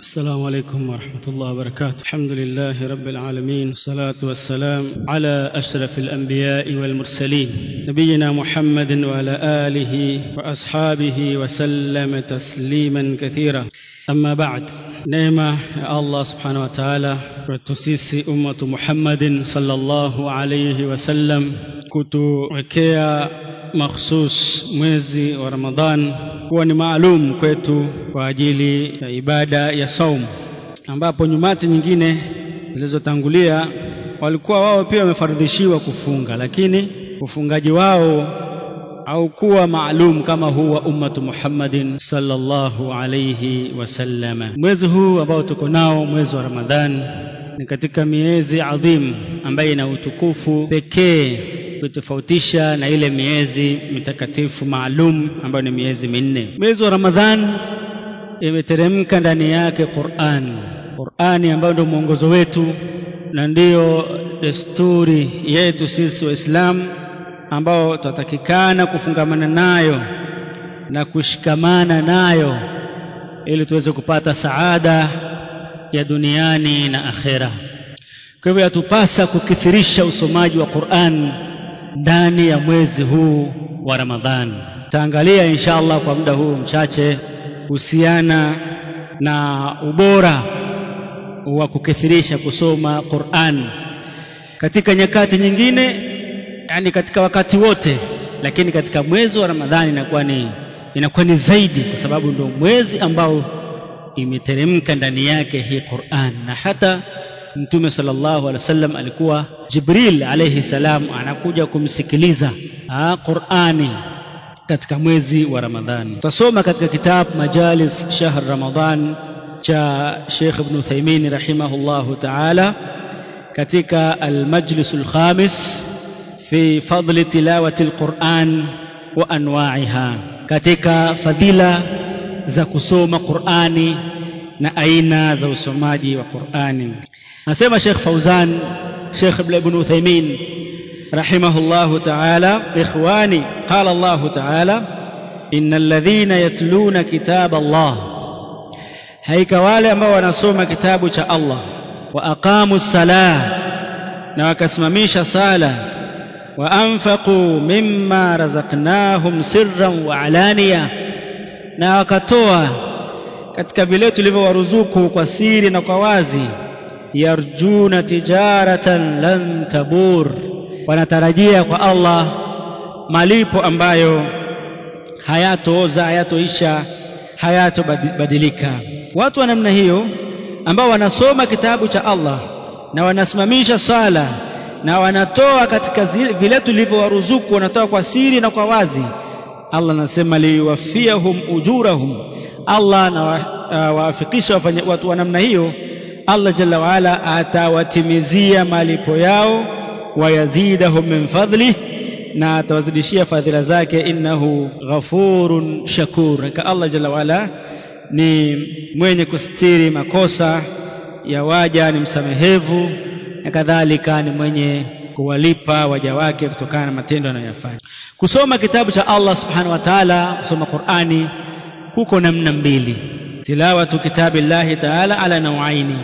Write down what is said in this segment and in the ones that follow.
السلام عليكم ورحمة الله وبركاته الحمد لله رب العالمين الصلاة والسلام على أشرف الأنبياء والمرسلين نبينا محمد وعلى آله وأصحابه وسلم تسليما كثيرا أما بعد نعمة يا الله سبحانه وتعالى وتسيسي أمة محمد صلى الله عليه وسلم kutuwekea makhsus mwezi wa Ramadhan kuwa ni maalum kwetu kwa ajili ya ibada ya saum, ambapo nyumati nyingine zilizotangulia walikuwa wao pia wamefardhishiwa kufunga, lakini ufungaji wao haukuwa maalum kama huu wa ummatu Muhammadin sallallahu alayhi wasallama. Mwezi huu ambao tuko nao, mwezi wa Ramadhan, ni katika miezi adhim ambayo ina utukufu pekee kutofautisha na ile miezi mitakatifu maalum ambayo ni miezi minne. Mwezi wa Ramadhan imeteremka ndani yake Qur'an, Qur'ani ambayo ndio mwongozo wetu na ndiyo desturi yetu sisi Waislamu ambao tutatakikana kufungamana nayo na kushikamana nayo ili tuweze kupata saada ya duniani na akhera. Kwa hivyo yatupasa kukithirisha usomaji wa Qur'an ndani ya mwezi huu wa Ramadhani. Taangalia insha Allah kwa muda huu mchache kuhusiana na ubora wa kukithirisha kusoma Qur'an katika nyakati nyingine, yani katika wakati wote, lakini katika mwezi wa Ramadhani inakuwa ni inakuwa ni zaidi, kwa sababu ndio mwezi ambao imeteremka ndani yake hii Qur'an na hata Mtume sallallahu alaihi wasallam alikuwa Jibril alayhi salam anakuja kumsikiliza Qur'ani katika mwezi wa Ramadhani. Tutasoma katika kitabu Majalis Shahr Ramadan cha Sheikh Ibn Uthaymeen rahimahullahu ta'ala katika al-Majlis al-Khamis fi fadli tilawati al-Qur'an wa anwa'iha, katika fadhila za kusoma Qur'ani na aina za usomaji wa Qur'ani. Nasema Sheikh Fauzan Sheikh Ibn Uthaymeen rahimahullahu ta'ala, ikhwani, qala Allah ta'ala, innal ladhina yatluna kitab Allah, haika wale ambao wanasoma kitabu cha Allah, wa aqamu salah, na wakasimamisha sala, wa anfaqu mimma razaqnahum sirran wa alaniya, na wakatoa katika vile tulivyowaruzuku kwa siri na kwa wazi yarjuna tijaratan lan tabur, wanatarajia kwa Allah malipo ambayo hayatooza, hayatoisha, hayatobadilika. Watu wa namna hiyo ambao wanasoma kitabu cha Allah na wanasimamisha sala na wanatoa katika vile tulivyowaruzuku, wanatoa kwa siri na kwa wazi, Allah anasema liwafiyahum ujurahum, Allah na waafikisha watu wa namna hiyo Allah jalla waala atawatimizia malipo yao, wayazidahum min fadlih, na atawazidishia fadhila zake. Innahu ghafurun shakur, ka Allah jalla waala ni mwenye kustiri makosa ya waja, ni msamehevu, na kadhalika ni mwenye kuwalipa waja wake kutokana na matendo anayofanya. Kusoma kitabu cha Allah subhanahu wa ta'ala, kusoma Qur'ani kuko namna mbili tilawatu kitabillahi taala ala nawaini,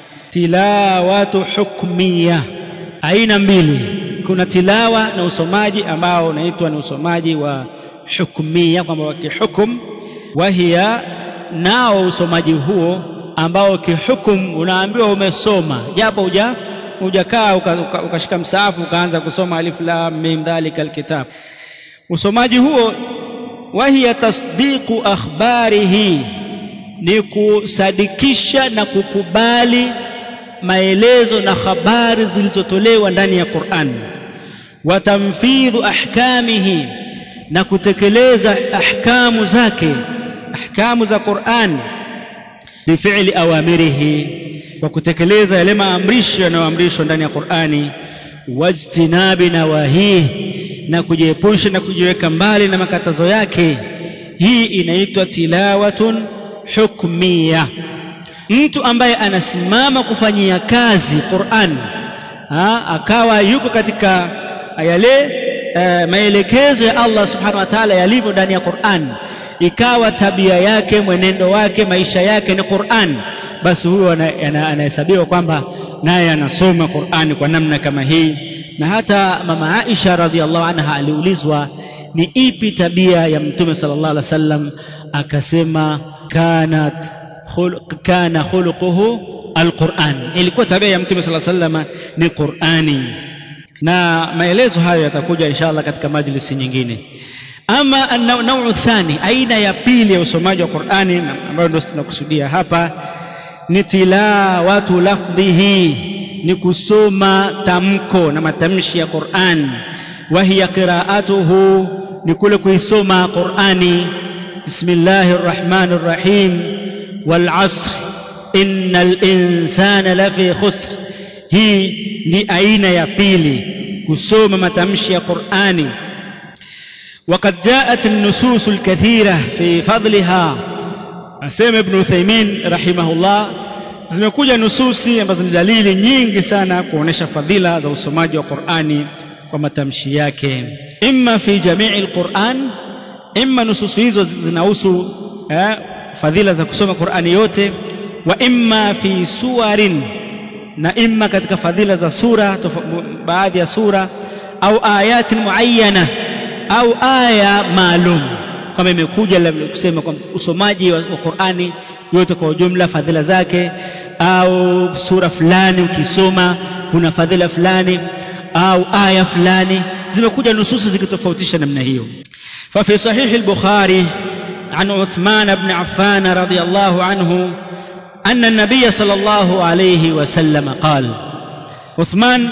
tilawatu hukmiya, aina mbili. Kuna tilawa na usomaji ambao unaitwa ni usomaji wa hukmiya, kwamba wa kihukum. Wahiya, nao usomaji huo ambao kihukum unaambiwa umesoma, japo uja hujakaa ukashika uka, uka msaafu ukaanza kusoma alif lam mim dhalika alkitab. Usomaji huo wahiya tasdiqu akhbarihi ni kusadikisha na kukubali maelezo na habari zilizotolewa ndani ya Qur'an, wa tamfidhu ahkamihi, na kutekeleza ahkamu zake, ahkamu za Qur'an, bifi'li awamirihi, kwa kutekeleza yale maamrisho yanayoamrishwa ndani ya Qur'ani, wajtinabi nawahihi, na kujiepusha na kujiweka mbali na makatazo yake. Hii inaitwa tilawatun hukmiya. Mtu ambaye anasimama kufanyia kazi Qur'an ha, akawa yuko katika yale e, maelekezo ya Allah subhanahu wa ta'ala yalivyo ndani ya Qur'an, ikawa tabia yake, mwenendo wake, maisha yake ni Qur'an, basi huyo anahesabiwa kwamba naye anasoma Qur'ani kwa namna kama hii na hata mama Aisha radhiallahu anha aliulizwa ni ipi tabia ya mtume sallallahu alaihi wasallam akasema kanat khuluq, kana khuluquhu alquran ilikuwa tabia ya mtume sallallahu alaihi wasallam ni Qur'ani na maelezo hayo yatakuja inshallah katika majlisi nyingine ama nauu thani aina ya pili ya usomaji wa Qur'ani ambayo ndio tunakusudia hapa ni tilawatu lafdhihi ni kusoma tamko na matamshi ya Qur'an wa hiya qira'atuhu ni kule kuisoma Qur'ani bismillahir rahmanir rahim wal 'asr innal insana lafi khusr hii ni aina ya pili kusoma matamshi ya Qur'ani وقد جاءت النصوص الكثيرة في فضلها asema ibn Uthaymeen rahimahullah zimekuja nususi ambazo ni dalili nyingi sana kuonesha fadhila za usomaji wa Qur'ani kwa matamshi yake imma fi jamii alquran imma nususu hizo zinahusu eh, fadhila za kusoma Qur'ani yote wa imma fi suwarin na imma katika fadhila za sura baadhi ya sura au ayatin muayyana au aya maalum kama imekuja kusema kwa usomaji wa Qur'ani yote kwa ujumla fadhila zake au sura fulani ukisoma kuna fadhila fulani au aya fulani zimekuja nususu zikitofautisha namna hiyo ففي صحيح البخاري عن عثمان بن عفان رضي الله عنه أن النبي صلى الله عليه وسلم قال عثمان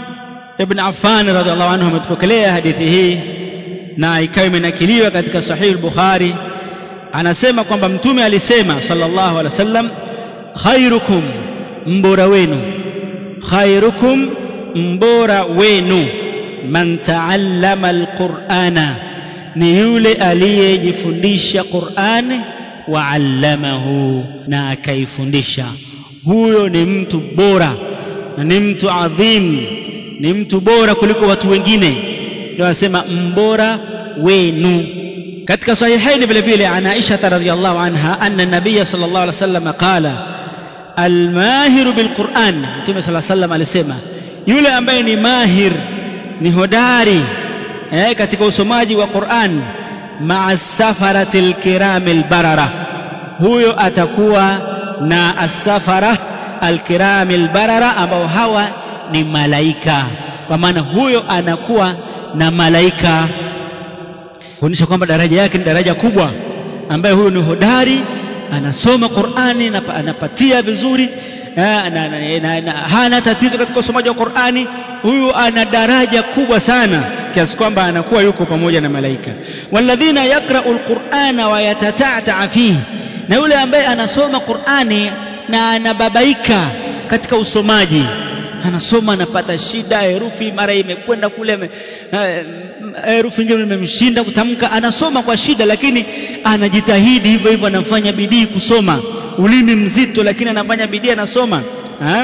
بن عفان رضي الله عنه متفكليه حديثه na ikawa imenakiliwa katika sahihi al-Bukhari anasema kwamba mtume alisema sallallahu alaihi wasallam khairukum mbora wenu khairukum mbora wenu man taallama alqur'ana ni yule aliyejifundisha Qur'ani wa allamahu na akaifundisha huyo ni mtu bora na ni mtu adhim ni mtu bora kuliko watu wengine ndio anasema mbora wenu katika sahihaini vile vile an Aisha radhiyallahu anha anna nabiy sallallahu alaihi wasallam qala almahir bilquran mtume sallallahu alaihi wasallam alisema yule ambaye ni mahir ni hodari eh, katika usomaji wa Qur'an ma'a safaratil kiramil barara huyo atakuwa na asafara alkiramil barara ambao hawa ni malaika kwa maana huyo anakuwa na malaika kuonyesha kwamba daraja yake ni daraja kubwa ambaye huyo ni hodari anasoma Qur'ani na anapatia vizuri na, na, na, na, hana tatizo katika usomaji wa Qur'ani huyu ana daraja kubwa sana kiasi kwamba anakuwa yuko pamoja na malaika walladhina yaqra'u alqur'ana wa yatata'ta fihi na yule ambaye anasoma Qur'ani na anababaika katika usomaji anasoma anapata shida herufi mara imekwenda kule herufi nyingine imemshinda kutamka anasoma kwa shida lakini anajitahidi hivyo hivyo anafanya bidii kusoma ulimi mzito lakini anafanya bidii anasoma ha?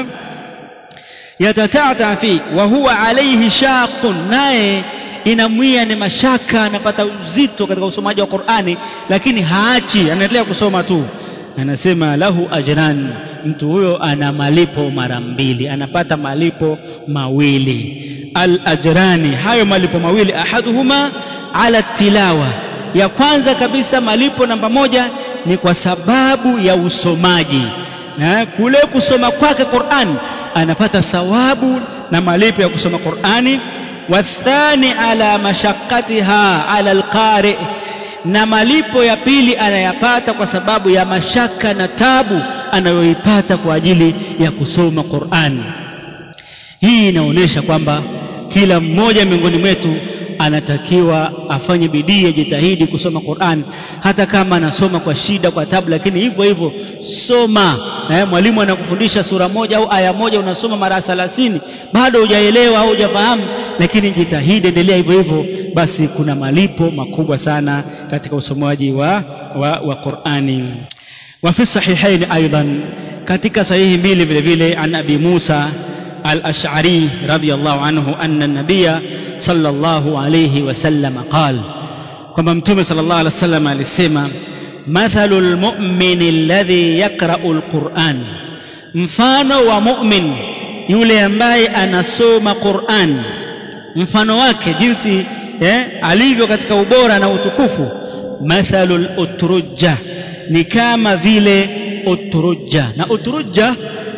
yatatata fi wa huwa alayhi shaqun naye inamwia ni mashaka anapata uzito katika usomaji wa Qur'ani lakini haachi anaendelea kusoma tu anasema lahu ajran mtu huyo ana malipo mara mbili anapata malipo mawili al ajrani hayo malipo mawili ahaduhuma ala tilawa ya kwanza kabisa malipo namba moja ni kwa sababu ya usomaji na kule kusoma kwake Qur'an anapata thawabu na malipo ya kusoma Qur'ani wathani ala mashaqqatiha ala alqari na malipo ya pili anayapata kwa sababu ya mashaka na tabu anayoipata kwa ajili ya kusoma Qur'an hii inaonyesha kwamba kila mmoja miongoni mwetu anatakiwa afanye bidii ajitahidi kusoma Qur'an hata kama anasoma kwa shida kwa tabu lakini hivyo hivyo soma eh, mwalimu anakufundisha sura moja au aya moja unasoma mara 30 bado hujaelewa au hujafahamu lakini jitahidi endelea hivyo hivyo basi kuna malipo makubwa sana katika usomaji wa, wa, wa Qur'ani wa fi sahihain aidan katika sahihi mbili vile vile an abi Musa al-Ash'ari radiyallahu anhu anna an-nabiyya sallallahu alayhi wasallam qala kwamba mtume sallallahu alayhi wasallam alisema mathalu lmumini alladhi yaqrau lquran mfano wa mumin yule ambaye anasoma quran mfano wake jinsi eh, alivyo katika ubora na utukufu mathalu lutrujja ni kama vile utrujja na utrujja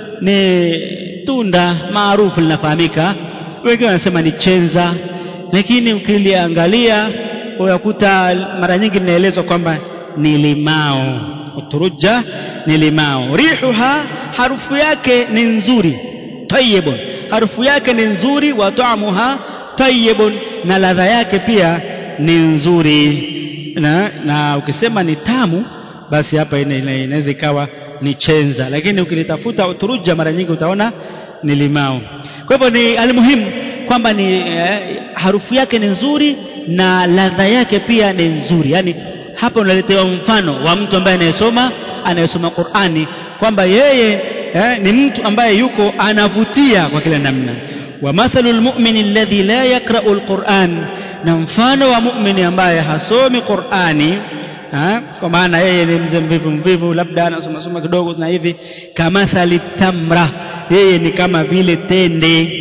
ni tunda maarufu linafahamika wengine wanasema ni chenza lakini ukiliangalia unakuta mara nyingi linaelezwa kwamba ni limao uturujja ni limao rihuha harufu yake ni nzuri tayibun harufu yake ni nzuri wa taamuha tayibun na ladha yake pia ni nzuri na, na ukisema ni tamu basi hapa inaweza ikawa ni chenza lakini ukilitafuta uturujja mara nyingi utaona ni limao kwa hivyo ni almuhimu kwamba ni eh, harufu yake ni nzuri na ladha yake pia ni nzuri yani hapa unaletewa mfano wa mtu ambaye anayesoma anayesoma Qur'ani kwamba yeye eh, ni mtu ambaye yuko anavutia kwa kila namna wa mathalul mu'mini alladhi la yaqra'u alquran na mfano wa mu'mini ambaye hasomi Qur'ani ha? kwa maana yeye ni mzee mvivu mvivu labda anasoma soma kidogo na hivi kamathali tamra yeye ni kama vile tende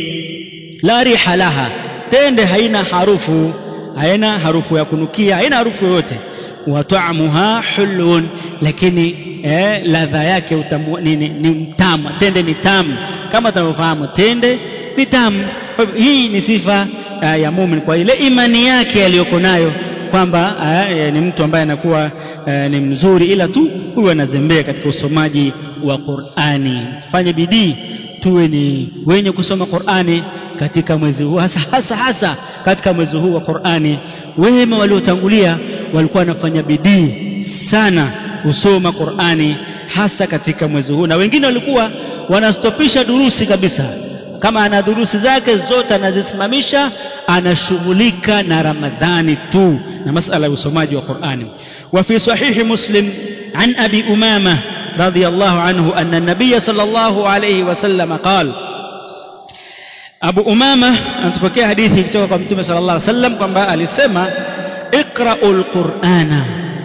la riha laha tende haina harufu haina harufu ya kunukia haina harufu yoyote wa ta'muha hulun lakini eh, ladha yake utamu, ni, ni, ni mtamu tende ni tamu kama tunavyofahamu tende ni tamu hii ni sifa uh, ya mumin kwa ile imani yake aliyoko nayo kwamba uh, ni mtu ambaye anakuwa uh, ni mzuri ila tu huyu anazembea katika usomaji wa Qur'ani tufanye bidii tuwe ni wenye kusoma Qur'ani katika mwezi huu hasa hasa hasa katika mwezi huu wa Qur'ani wema waliotangulia walikuwa wanafanya bidii sana kusoma Qur'ani hasa katika mwezi huu na wengine walikuwa wanastopisha durusi kabisa kama ana durusi zake zote anazisimamisha anashughulika na Ramadhani tu na masala ya usomaji wa Qur'ani wa fi sahihi Muslim an Abi Umama رضي الله عنه أن النبي صلى الله عليه وسلم قال أبو أمامة أنتبكي حديثي كتوك متوم صلى الله عليه وسلم كما alisema اقرأوا القرآن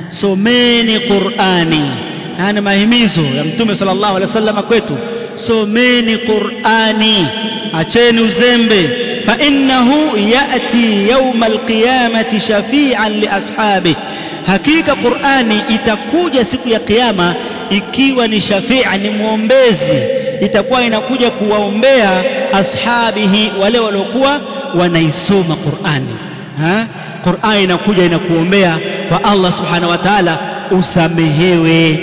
someni Qur'ani haya mahimizo ya mtume sallallahu alaihi wasallam kwetu someni Qur'ani acheni uzembe fa innahu yati yawma alqiyamati shafi'an li ashabihi hakika Qur'ani itakuja siku ya kiyama ikiwa ni shafia ni mwombezi itakuwa inakuja kuwaombea ashabihi wale waliokuwa wanaisoma Qur'ani ha Qur'ani inakuja inakuombea kwa Allah subhanahu wa ta'ala usamehewe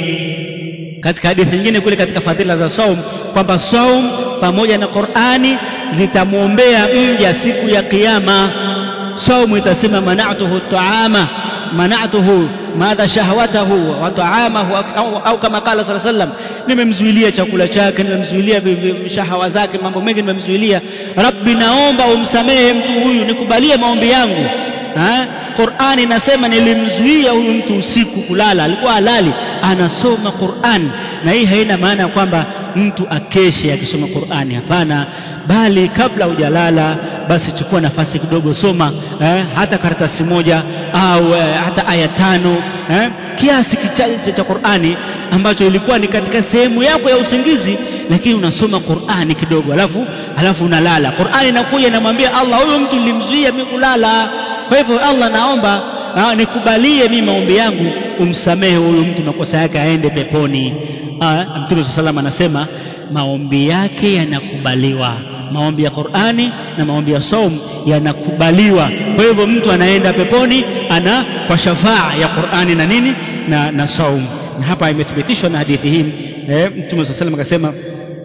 katika hadithi nyingine kule katika fadhila za saum kwamba saum pamoja na Qur'ani zitamwombea mja siku ya kiyama saumu itasema mana'tuhu ta'ama mana'tuhu madha shahwatahu wa ta'amahu au, au kama kala sallallahu alaihi wasallam nimemzuilia chakula chake nimemzuilia shahawa zake mambo mengi nimemzuilia rabbi naomba umsamehe mtu huyu nikubalie maombi yangu ha? Qur'ani inasema nilimzuia huyu mtu usiku kulala alikuwa halali anasoma Qur'an na hii haina maana kwamba mtu akeshe akisoma Qur'ani hapana bali kabla hujalala basi chukua nafasi kidogo soma eh, hata karatasi moja au eh, hata aya tano eh, kiasi kichache cha Qur'ani ambacho ilikuwa ni katika sehemu yako ya usingizi lakini unasoma Qur'ani kidogo alafu alafu unalala Qur'ani inakuja inamwambia Allah huyo mtu nilimzuia mimi kulala kwa hivyo Allah naomba na, nikubalie mimi maombi yangu umsamehe huyu mtu makosa yake aende peponi Mtume sallallahu anasema maombi yake yanakubaliwa maombi ya Qur'ani na maombi ya saum yanakubaliwa kwa hivyo mtu anaenda peponi ana kwa shafaa ya Qur'ani na nini na, na saum na hapa imethibitishwa na hadithi hii eh, Mtume sallallahu akasema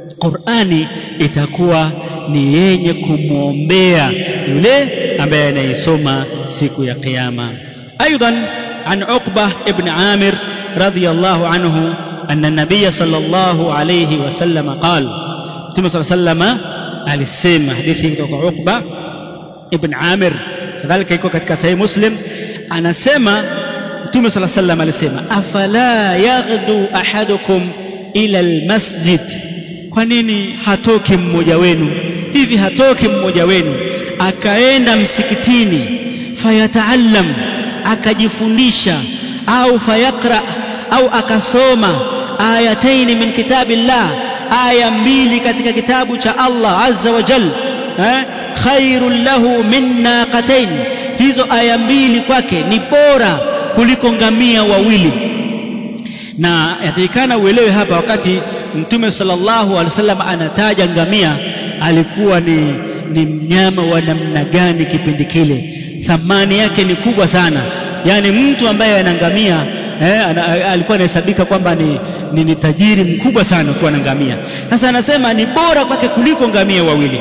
Qur'ani itakuwa ni yenye kumwombea yule ambaye anaisoma siku ya kiyama aidan an Uqba ibn Amir radiyallahu anhu أن النبي صلى الله عليه وسلم قال Mtume صلى الله عليه وسلم alisema hadithi kutoka Uqba ibn Amir kadhalika iko katika Sahih Muslim anasema Mtume صلى الله عليه وسلم alisema afala yaghdu ahadukum ila almasjid kwa nini hatoki mmoja wenu hivi hatoki mmoja wenu akaenda msikitini fayataallam akajifundisha au fayaqra au akasoma ayataini min kitabillah aya mbili katika kitabu cha Allah azza wa jal eh, khairul lahu min naqatain hizo aya mbili kwake ni bora kuliko ngamia wawili na yatakikana uelewe hapa wakati mtume sallallahu alaihi wasallam anataja ngamia alikuwa ni, ni mnyama wa namna gani kipindi kile thamani yake ni kubwa sana yaani mtu ambaye ana ngamia eh, ana, alikuwa anahesabika kwamba ni, ni, ni tajiri mkubwa sana kuwa na ngamia sasa anasema ni bora kwake kuliko ngamia wawili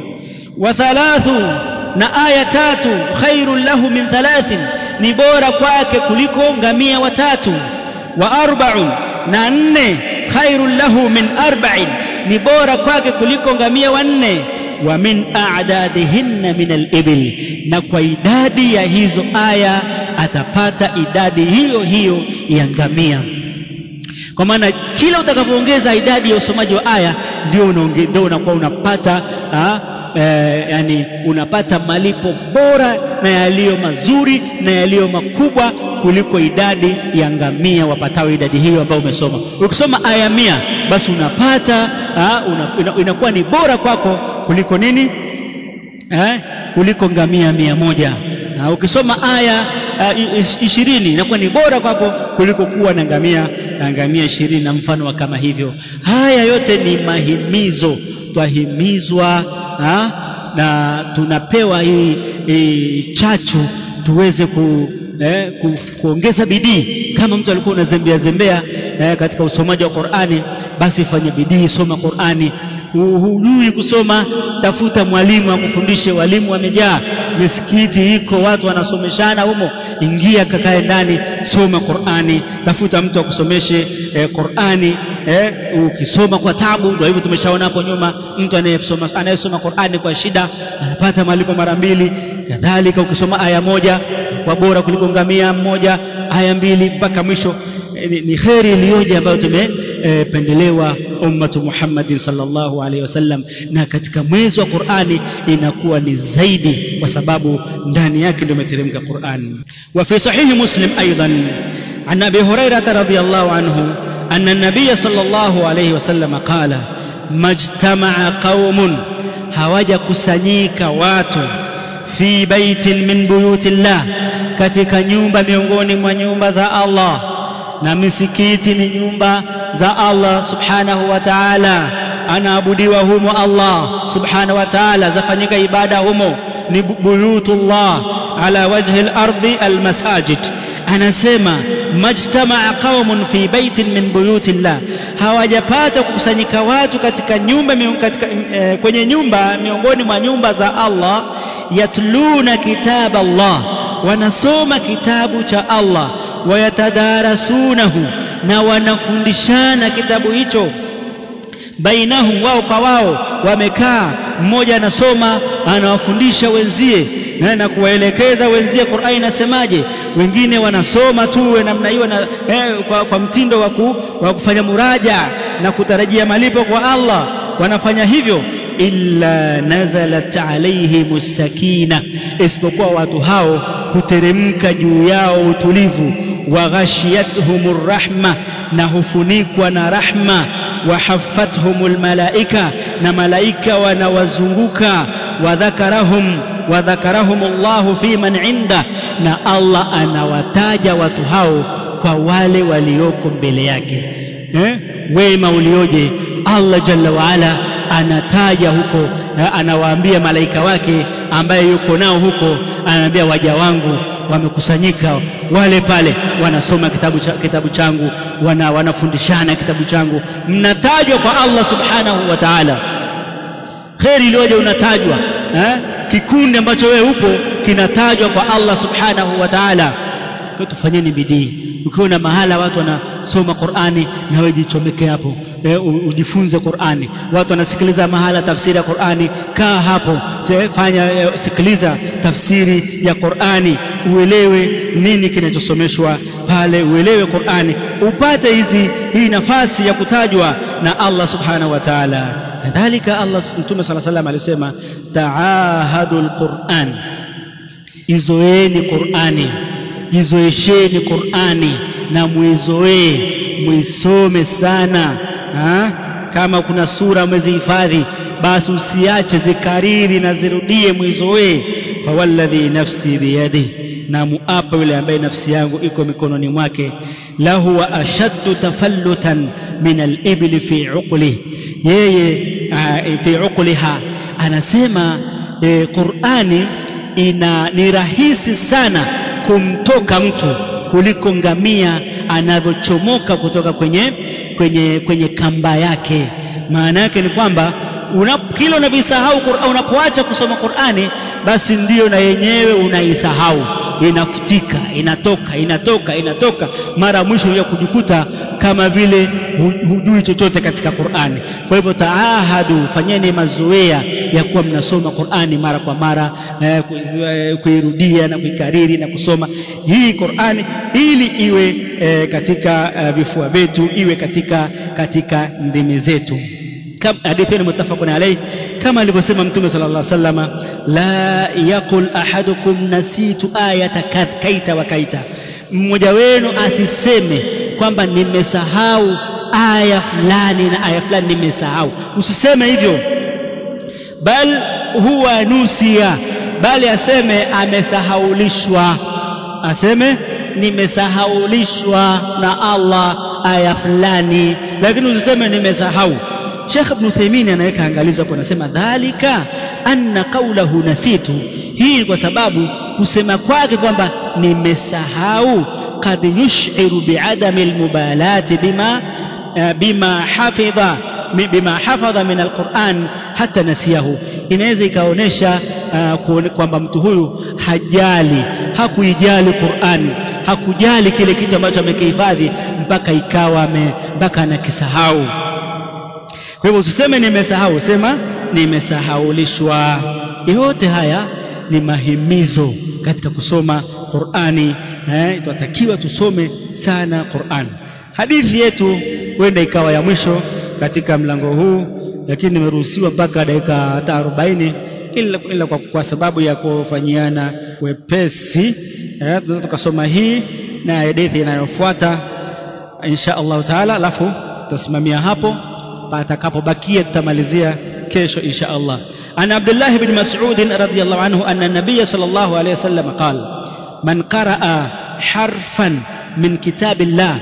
wa thalathu na aya tatu khairun lahu min thalathin ni bora kwake kuliko ngamia watatu wa arba'un na nne khairun lahu min arba'in ni bora kwake kuliko ngamia wanne wa min a'dadihinna min al-ibil na kwa idadi ya hizo aya atapata idadi hiyo hiyo ya ngamia kwa maana kila utakapoongeza idadi ya usomaji wa aya ndio ndio unakuwa unapata ha, e, yani unapata malipo bora na yaliyo mazuri na yaliyo makubwa kuliko idadi ya ngamia wapatao idadi hiyo ambayo umesoma ukisoma aya mia basi unapata ha, una, inakuwa ni bora kwako kuliko nini eh, kuliko ngamia mia moja na ukisoma aya uh, ishirini inakuwa ni bora kwako kuliko kuwa na ngamia na ngamia ishirini na mfano wa kama hivyo haya yote ni mahimizo twahimizwa ha? na tunapewa hii, hii chachu tuweze ku, eh, ku, kuongeza bidii kama mtu alikuwa unazembea zembea eh, katika usomaji wa Qur'ani basi fanya bidii soma Qur'ani hujui kusoma tafuta mwalimu akufundishe walimu wamejaa misikiti iko watu wanasomeshana humo ingia kakae ndani soma Qur'ani tafuta mtu akusomeshe eh, Qur'ani eh, ukisoma kwa tabu ndio hivyo tumeshaona hapo nyuma mtu anayesoma anayesoma Qur'ani kwa shida anapata malipo mara mbili kadhalika ukisoma aya moja kwa bora kuliko ngamia mmoja aya mbili mpaka mwisho ni, ni kheri iliyoje ambayo tumependelewa e, ummatu Muhammadin sallallahu alaihi wasallam na katika mwezi wa Qur'ani inakuwa ni zaidi kwa sababu ndani yake ndio imeteremka Qur'an wa fi sahihi muslim aidan an abi hurairah radhiyallahu anhu anna an-nabiy sallallahu alaihi wasallam qala majtama'a qaumun hawaja kusanyika watu fi baitin min buyutillah katika nyumba miongoni mwa nyumba za Allah na misikiti ni nyumba za Allah subhanahu wa ta'ala anaabudiwa humo Allah subhanahu wa ta'ala zafanyika ibada humo ni buyutullah ala wajhi al-ardi al-masajid anasema majtamaa qaumun fi baitin min buyutillah hawajapata kukusanyika watu katika nyumba katika, eh, kwenye nyumba miongoni mwa nyumba za Allah yatluna kitab Allah wanasoma kitabu cha Allah wayatadarasunahu na wanafundishana kitabu hicho bainahum wao kwa wao wamekaa mmoja anasoma anawafundisha wenzie na kuwaelekeza wenzie Qur'ani inasemaje wengine wanasoma tu namna hiyo na eh, kwa, kwa mtindo wa kufanya muraja na kutarajia malipo kwa Allah wanafanya hivyo illa nazalat alaihim sakina isipokuwa watu hao huteremka juu yao utulivu wa ghashiyatuhum rahma na hufunikwa na rahma wa haffathum malaika na malaika wanawazunguka wa dhakarahum wa dhakarahum Allah fi man inda na Allah anawataja watu hao kwa wale walioko mbele yake eh? wema ulioje Allah jalla waala anataja huko anawaambia malaika wake ambaye yuko nao huko anaambia waja wangu wamekusanyika wale pale wanasoma kitabu, cha, kitabu changu wana, wanafundishana kitabu changu mnatajwa kwa Allah subhanahu wa ta'ala kheri iliyoje unatajwa eh? kikundi ambacho wewe upo kinatajwa kwa Allah subhanahu wa ta'ala kwa tufanyeni bidii ukiona mahala watu wanasoma Qur'ani na wewe jichomeke hapo e, ujifunze Qur'ani watu wanasikiliza mahala tafsiri ya Qur'ani kaa hapo fanya e, sikiliza tafsiri ya Qur'ani uelewe nini kinachosomeshwa pale uelewe Qur'ani upate hizi hii nafasi ya kutajwa na Allah subhanahu wa ta'ala kadhalika Allah Mtume صلى الله عليه وسلم alisema taahadul Qur'an izoeni Qur'ani jizoesheni Qur'ani na muizoee muisome sana ha? kama kuna sura umezihifadhi basi usiache zikariri na zirudie mwizoee fawalladhi nafsi biyadi na muapa yule ambaye nafsi yangu iko mikononi mwake lahu wa ashaddu tafallutan min alibli fi uqli yeye uh, fi uqliha anasema e, Qur'ani ina ni rahisi sana kumtoka mtu kuliko ngamia anavyochomoka kutoka kwenye kwenye kwenye kamba yake maana yake ni kwamba unap, kila unavisahau Qur'an unapoacha kusoma Qur'ani basi ndiyo na yenyewe unaisahau inafutika inatoka inatoka inatoka mara mwisho unakuja kujikuta kama vile hujui chochote katika Qur'ani kwa hivyo taahadu fanyeni mazoea ya kuwa mnasoma Qur'ani mara kwa mara eh, kuirudia na kuikariri na kusoma hii Qur'ani ili iwe eh, katika eh, vifua vyetu iwe katika katika ndimi zetu hadithi ni muttafaqun alayh kama alivyosema mtume sallallahu alaihi wasallam la yaqul ahadukum nasitu ayata kaita wa kaita mmoja wenu asiseme kwamba nimesahau aya fulani na aya fulani nimesahau usiseme hivyo bal huwa nusia bali aseme amesahaulishwa aseme nimesahaulishwa na Allah aya fulani lakini usiseme nimesahau Sheikh Ibn Uthaymeen anaweka angalizo hapo anasema dhalika anna qawlahu nasitu hii kwa sababu kusema kwake kwamba nimesahau kad yushiru biadami almubalati bima bima hafidha bima hafadha min alquran hata nasiyahu inaweza ikaonyesha uh, kwamba mtu huyu hajali hakuijali Qur'ani hakujali kile kitu ambacho amekihifadhi mpaka ikawa mpaka anakisahau kwa hivyo usiseme nimesahau sema nimesahaulishwa yote haya ni mahimizo katika kusoma Qur'ani eh, tunatakiwa tusome sana Qur'an hadithi yetu huenda ikawa ya mwisho katika mlango huu lakini nimeruhusiwa mpaka dakika hata 40 ila, ila kwa, kwa sababu ya kufanyiana wepesi eh, tunaweza tukasoma hii na hadithi inayofuata insha Allah taala alafu tutasimamia hapo patakapobakia tutamalizia kesho insha Allah عن عبد الله بن مسعود رضي الله عنه أن النبي صلى الله عليه وسلم قال من قرأ حرفا من كتاب الله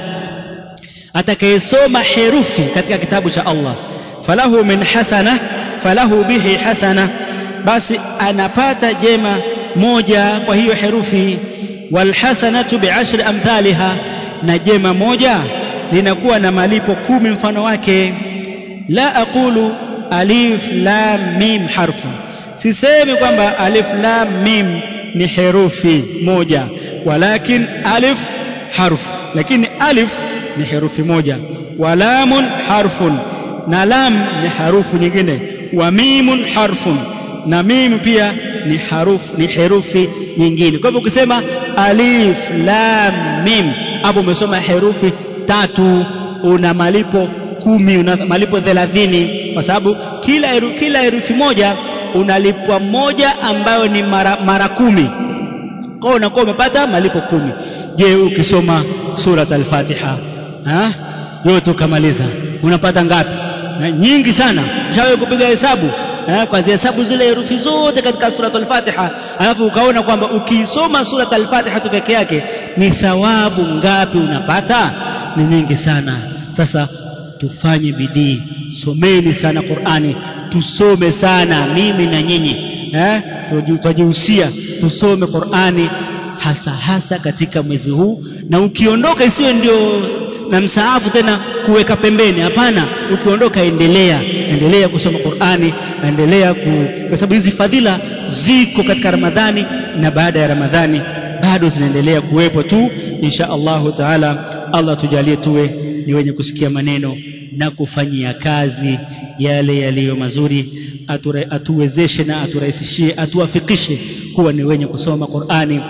atakayesoma herufi katika kitabu cha Allah falahu min hasana falahu bihi hasana basi anapata jema moja kwa hiyo herufi walhasanatu biashri amthaliha na jema moja linakuwa na malipo kumi mfano wake la aqulu alif lam mim harfu sisemi kwamba alif lam mim ni herufi moja walakin alif harfu lakini alif ni herufi moja wa lamun harfun na lam ni harufu nyingine wa mimun harfun na mim pia ni harufu ni herufi nyingine kwa hivyo ukisema alif lam mim hapo umesoma herufi tatu una malipo kumi una malipo thelathini kwa sababu kila heru, kila herufi moja unalipwa moja ambayo ni mara, mara kumi kwa unakuwa umepata malipo kumi je ukisoma surat al-Fatiha ha? yote ukamaliza unapata ngapi na nyingi sana ushawahi kupiga hesabu kwanzia hesabu zile herufi zote katika surat al-Fatiha alafu ukaona kwamba ukiisoma surat al-Fatiha tu peke yake ni thawabu ngapi unapata ni nyingi sana sasa tufanye bidii someni sana Qur'ani tusome sana mimi na nyinyi eh tujihusia tusome Qur'ani hasa hasa katika mwezi huu na ukiondoka isiwe ndio na msaafu tena kuweka pembeni hapana ukiondoka endelea endelea kusoma Qur'ani endelea ku kwa sababu hizi fadhila ziko katika Ramadhani na baada ya Ramadhani bado zinaendelea kuwepo tu insha Allahu taala Allah tujalie tuwe ni wenye kusikia maneno na kufanyia kazi yale yaliyo mazuri ature, atuwezeshe na aturahisishie atuwafikishe kuwa ni wenye kusoma Qur'ani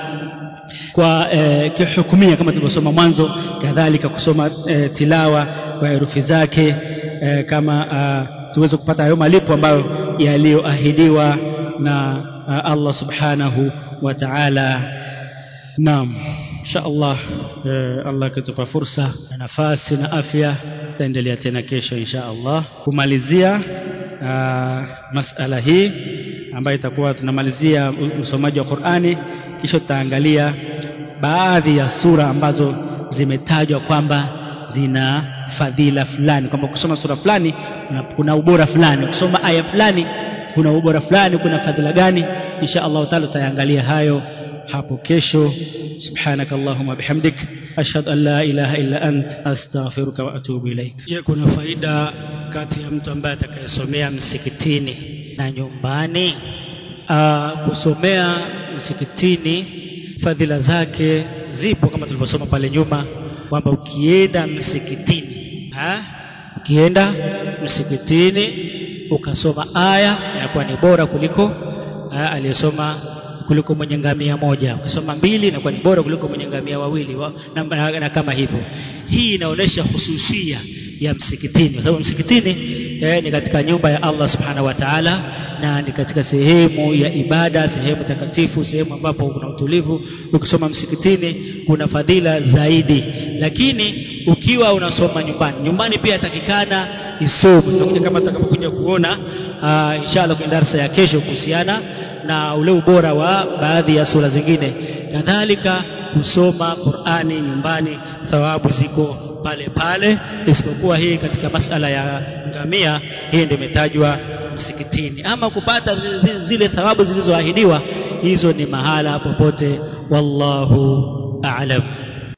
kwa eh, kihukumia kama tulivyosoma mwanzo kadhalika kusoma eh, tilawa kwa herufi zake eh, kama uh, tuweze kupata hayo malipo ambayo yaliyoahidiwa na uh, Allah subhanahu wa ta'ala naam insha Allah eh, Allah akitupa fursa na nafasi na afya tutaendelea tena kesho insha Allah kumalizia uh, masala hii ambayo itakuwa tunamalizia usomaji wa Qur'ani kisha tutaangalia baadhi ya sura ambazo zimetajwa kwamba zina fadhila fulani kwamba kusoma sura fulani kuna, kuna ubora fulani kusoma aya fulani kuna ubora fulani kuna fadhila gani insha Allah taala tutaangalia hayo hapo kesho subhanaka allahumma bihamdik ashhadu an la ilaha illa ant astaghfiruka wa atubu ilaik je kuna faida kati ya mtu ambaye atakayesomea msikitini na nyumbani Aa, kusomea msikitini fadhila zake zipo kama tulivyosoma pale nyuma kwamba ukienda msikitini ha? ukienda msikitini ukasoma aya inakuwa ni bora kuliko aliyesoma kuliko mwenye ngamia moja ukisoma mbili inakuwa ni bora kuliko mwenye ngamia wawili wa, na, na, na kama hivyo hii inaonyesha hususia ya msikitini kwa sababu msikitini eh, ni katika nyumba ya Allah subhanahu wa ta'ala na ni katika sehemu ya ibada sehemu takatifu sehemu ambapo kuna utulivu ukisoma msikitini kuna fadhila zaidi lakini ukiwa unasoma nyumbani nyumbani pia takikana isome tutakuja kama tutakapokuja kuona uh, inshallah kwenye darasa ya kesho kuhusiana na ule ubora wa baadhi ya sura zingine kadhalika kusoma Qur'ani nyumbani thawabu ziko pale pale isipokuwa hii katika masala ya ngamia hii ndio imetajwa msikitini ama kupata zile thawabu zilizoahidiwa hizo ni mahala popote wallahu a'lam